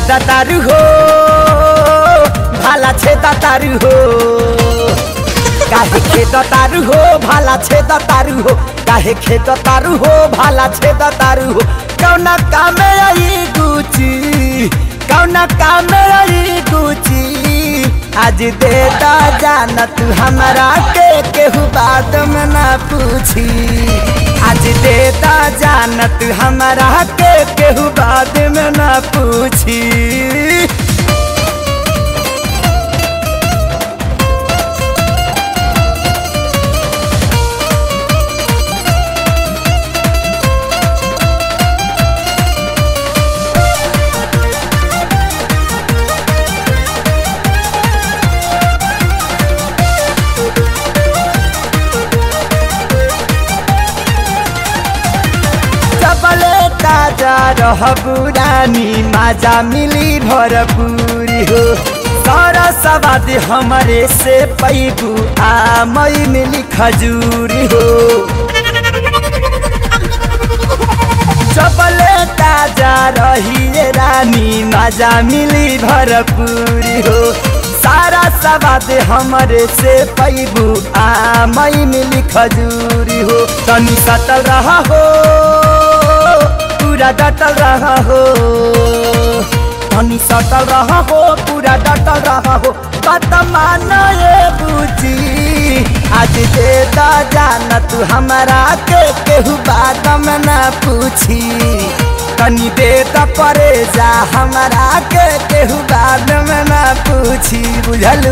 छेदा तारू हो भाला छेदा तारू हो काहे खेत तारू हो भाला छेद तारू हो काहे खेत तारू हो भाला छेद तारू हो कौना कामे आई गुची कौना कामे आई गुची आज दे दा जाना तू हमारा के केहू बात में ना पूछी आज दे दा जाना तू हमारा के केहू बात में ना पूछी सबले ताजा रह पुरानी माजा मिली भरपूरी हो सारा सवाद हमारे से पैबू आ मई मिली खजूरी हो सबले ताजा रही रानी माजा मिली भरपूरी हो सारा सवाद हमारे से पैबू आ मई मिली खजूरी हो तनी सतल रहा हो पूरा डटल रहा हो धनी सटल रहा हो पूरा डटल रहा हो बात मानो ये बुझी आज दे दा जाना तू हमारा के केहू बात में ना पूछी तनी दे दा परे जा हमारा के केहू बात में ना पूछी बुझलू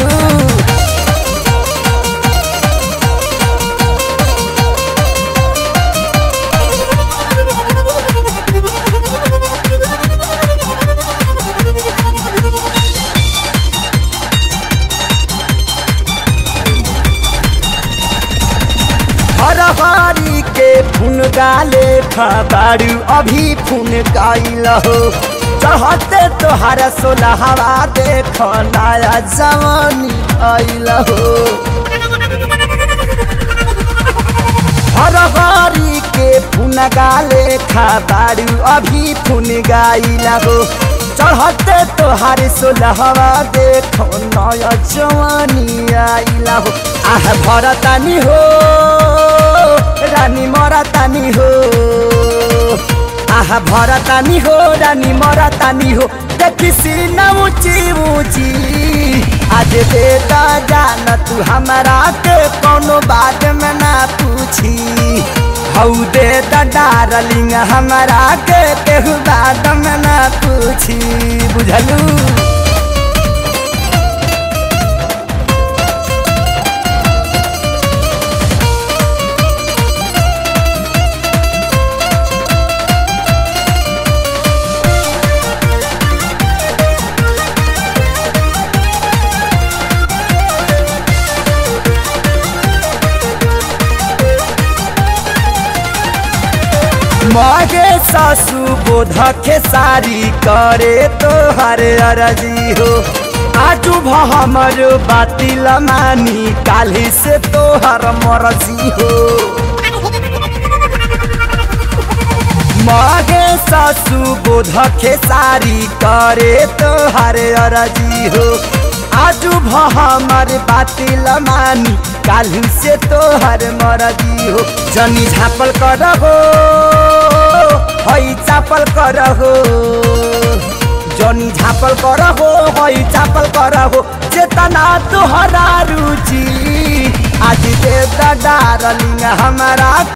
हर हरी के फुन गाले खबारू अभी फुन गाइल हो चढ़ते तोहार सोलहवा देख नया जवानी आइल हो हर हरी के फुन गाले खबारू अभी फुन गाइल हो चढ़ते तोहार सोलहवा देख नया जवानी आइल हो आह भरतानी हो रानी मरतानी हो आहा भरतानी हो रानी मरतानी हो देखी सीना ऊंची ऊंची आज देता जान तू हमारा के कोनो बात में ना पूछी हऊ देता डारलिंग हमारा के केहू बात में ना पूछी बुझलू मगे सासू बोध के सारी करे तो हर अरजी हो आजू हमर बातिल मानी काली से तो हर मरजी हो मगे सासू बोध के सारी करे तो हर अरजी हो आजू हमर बातिल मानी कालू से तो हर मरजी हो जनी झापल कर हो हई चापल कर हो जनी झापल कर हो हई चापल कर हो चेतना तोहरा रुचि आज दे डारलिंग हमारा